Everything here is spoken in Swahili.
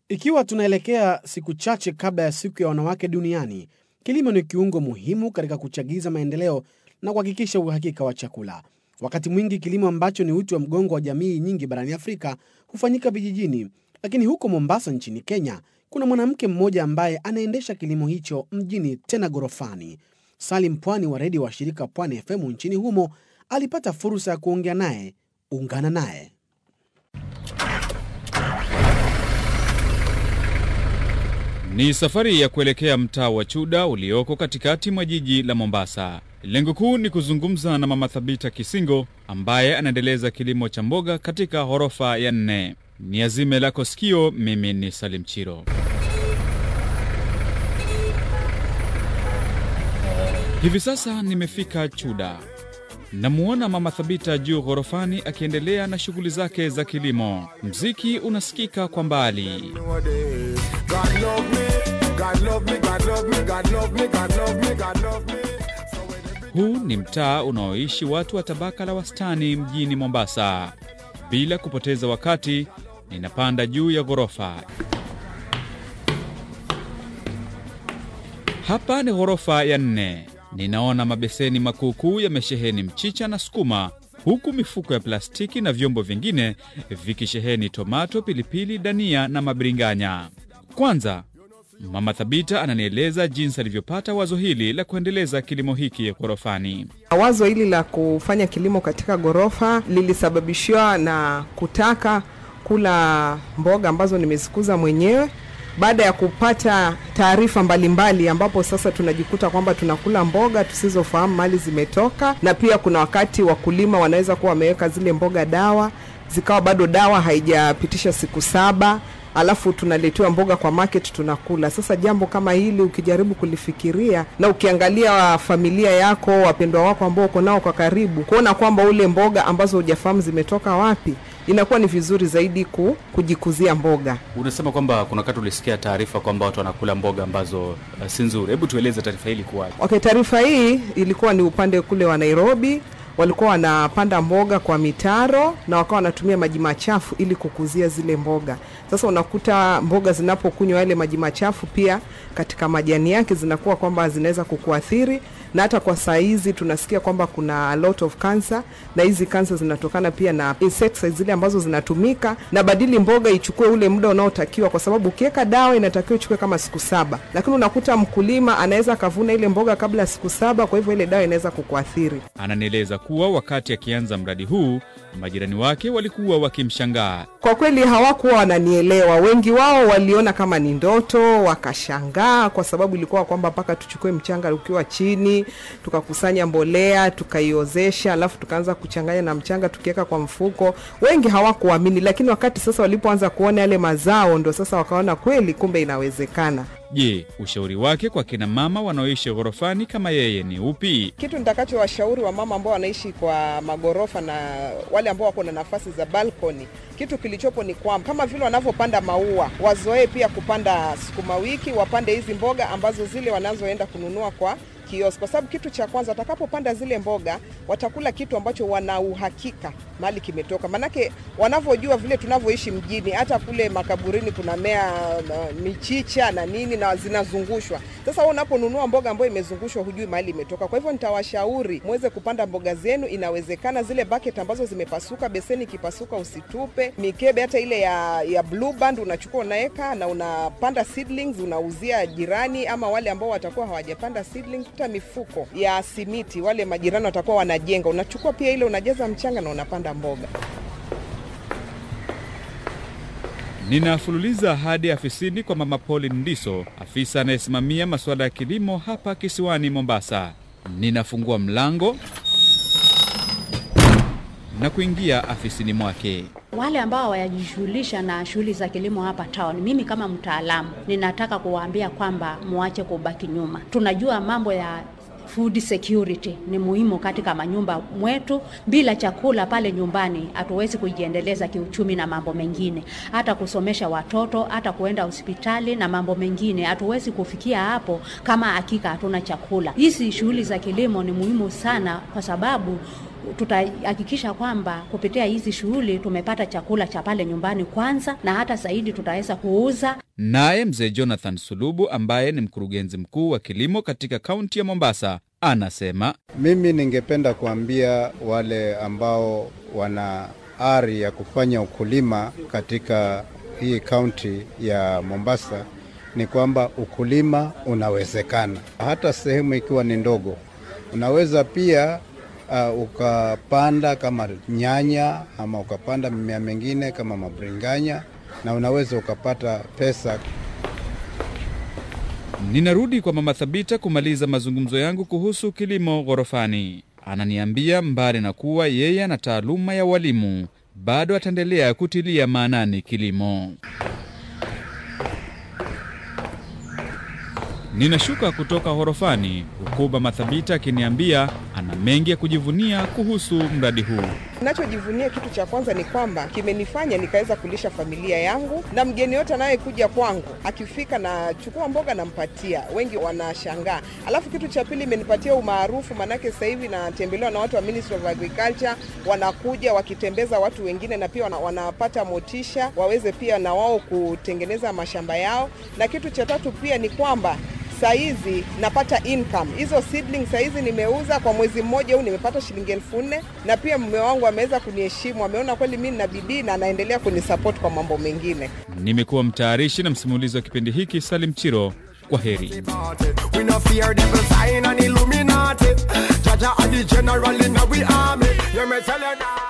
Ikiwa tunaelekea siku chache kabla ya siku ya wanawake duniani, kilimo ni kiungo muhimu katika kuchagiza maendeleo na kuhakikisha uhakika wa chakula. Wakati mwingi kilimo ambacho ni uti wa mgongo wa jamii nyingi barani Afrika hufanyika vijijini, lakini huko Mombasa nchini Kenya kuna mwanamke mmoja ambaye anaendesha kilimo hicho mjini, tena ghorofani. Salim Pwani wa redio wa shirika Pwani FM nchini humo alipata fursa ya kuongea naye. Ungana naye. Ni safari ya kuelekea mtaa wa Chuda ulioko katikati mwa jiji la Mombasa. Lengo kuu ni kuzungumza na Mama Thabita Kisingo ambaye anaendeleza kilimo cha mboga katika ghorofa ya nne. Ni azime lako sikio. Mimi ni Salim Chiro. Hivi sasa nimefika Chuda. Namuona Mama Thabita juu ghorofani akiendelea na shughuli zake za kilimo. Mziki unasikika kwa mbali. Huu ni mtaa unaoishi watu wa tabaka la wastani mjini Mombasa. Bila kupoteza wakati, ninapanda juu ya ghorofa. Hapa ni ghorofa ya nne. Ninaona mabeseni makuukuu yamesheheni mchicha na sukuma, huku mifuko ya plastiki na vyombo vingine vikisheheni tomato, pilipili, dania na mabiringanya. Kwanza Mama Thabita ananieleza jinsi alivyopata wazo hili la kuendeleza kilimo hiki ghorofani. Wazo hili la kufanya kilimo katika ghorofa lilisababishiwa na kutaka kula mboga ambazo nimezikuza mwenyewe baada ya kupata taarifa mbalimbali, ambapo sasa tunajikuta kwamba tunakula mboga tusizofahamu mali zimetoka, na pia kuna wakati wakulima wanaweza kuwa wameweka zile mboga dawa, zikawa bado dawa haijapitisha siku saba alafu tunaletewa mboga kwa market tunakula. Sasa jambo kama hili ukijaribu kulifikiria na ukiangalia familia yako, wapendwa wako ambao uko nao kwa karibu, kuona kwamba ule mboga ambazo hujafahamu zimetoka wapi, inakuwa ni vizuri zaidi ku, kujikuzia mboga. Unasema kwamba kuna wakati ulisikia taarifa kwamba watu wanakula mboga ambazo uh, si nzuri. Hebu tueleze taarifa hili kuwaje? Okay, taarifa hii ilikuwa ni upande kule wa Nairobi walikuwa wanapanda mboga kwa mitaro na wakawa wanatumia maji machafu ili kukuzia zile mboga. Sasa unakuta mboga zinapokunywa yale maji machafu, pia katika majani yake zinakuwa kwamba zinaweza kukuathiri, na hata kwa saa hizi tunasikia kwamba kuna a lot of cancer, na hizi cancer zinatokana pia na insecticides zile ambazo zinatumika, na badili mboga ichukue ule muda unaotakiwa, kwa sababu ukiweka dawa inatakiwa ichukue kama siku saba, lakini unakuta mkulima anaweza akavuna ile mboga kabla ya siku saba, kwa hivyo ile dawa inaweza kukuathiri. Ananieleza kuwa wakati akianza mradi huu majirani wake walikuwa wakimshangaa. Kwa kweli hawakuwa wananielewa, wengi wao waliona kama ni ndoto, wakashangaa kwa sababu ilikuwa kwamba mpaka tuchukue mchanga ukiwa chini, tukakusanya mbolea, tukaiozesha, alafu tukaanza kuchanganya na mchanga tukiweka kwa mfuko. Wengi hawakuamini, lakini wakati sasa walipoanza kuona yale mazao, ndo sasa wakaona kweli, kumbe inawezekana. Je, ushauri wake kwa kina mama wanaoishi ghorofani kama yeye ni upi? Kitu nitakachowashauri wa mama ambao wanaishi kwa magorofa na wale ambao wako na nafasi za balkoni, kitu kilichopo ni kwamba kama vile wanavyopanda maua, wazoee pia kupanda sukuma wiki, wapande hizi mboga ambazo zile wanazoenda kununua kwa kiosk, kwa sababu kitu cha kwanza watakapopanda zile mboga watakula kitu ambacho wana uhakika mali kimetoka, manake wanavyojua vile tunavyoishi mjini, hata kule makaburini kuna mea uh, michicha na nini na zinazungushwa. Sasa wewe unaponunua mboga ambayo imezungushwa, hujui mahali imetoka. Kwa hivyo nitawashauri muweze kupanda mboga zenu, inawezekana. Zile bucket ambazo zimepasuka, beseni ikipasuka usitupe. Mikebe hata ile ya, ya blue band unachukua unaweka na unapanda seedlings, unauzia jirani ama wale ambao watakuwa hawajapanda seedlings. Hata mifuko ya simiti, wale majirani watakuwa wanajenga, unachukua pia ile, unajaza mchanga na unapanda mboga. Ninafululiza hadi afisini kwa Mama Pauline Ndiso, afisa anayesimamia masuala ya kilimo hapa kisiwani Mombasa. Ninafungua mlango na kuingia afisini mwake. Wale ambao hawajishughulisha na shughuli za kilimo hapa town, mimi kama mtaalamu ninataka kuwaambia kwamba muache kubaki nyuma. Tunajua mambo ya food security ni muhimu katika manyumba mwetu. Bila chakula pale nyumbani hatuwezi kujiendeleza kiuchumi na mambo mengine, hata kusomesha watoto, hata kuenda hospitali na mambo mengine. Hatuwezi kufikia hapo kama hakika hatuna chakula. Hizi shughuli za kilimo ni muhimu sana, kwa sababu tutahakikisha kwamba kupitia hizi shughuli tumepata chakula cha pale nyumbani kwanza, na hata zaidi tutaweza kuuza. Naye mzee Jonathan Sulubu ambaye ni mkurugenzi mkuu wa kilimo katika kaunti ya Mombasa anasema Mimi ningependa kuambia wale ambao wana ari ya kufanya ukulima katika hii kaunti ya Mombasa ni kwamba ukulima unawezekana, hata sehemu ikiwa ni ndogo. Unaweza pia uh, ukapanda kama nyanya ama ukapanda mimea mingine kama mabringanya, na unaweza ukapata pesa Ninarudi kwa Mama Thabita kumaliza mazungumzo yangu kuhusu kilimo ghorofani. Ananiambia mbali na kuwa yeye ana taaluma ya walimu, bado ataendelea kutilia maanani kilimo. Ninashuka kutoka ghorofani huku Mama Thabita akiniambia ana mengi ya kujivunia kuhusu mradi huu. Ninachojivunia kitu cha kwanza ni kwamba kimenifanya nikaweza kulisha familia yangu, na mgeni yote anayekuja kwangu akifika na chukua mboga nampatia, wengi wanashangaa. Alafu kitu cha pili imenipatia umaarufu, maanake sasa hivi natembelewa na watu wa Ministry of Agriculture, wanakuja wakitembeza watu wengine, na pia wana, wanapata motisha waweze pia na wao kutengeneza mashamba yao. Na kitu cha tatu pia ni kwamba saizi napata income hizo seedling saizi nimeuza kwa mwezi mmoja huu nimepata shilingi elfu nne na pia mume wangu ameweza kuniheshimu ameona kweli mimi nina bidii na anaendelea kunisupport kwa mambo mengine Nimekuwa mtayarishi na msimulizi wa kipindi hiki Salim Chiro. Kwa heri. We no fear devil sign and Illuminati. Jaja are the general in our army. You me tell you now.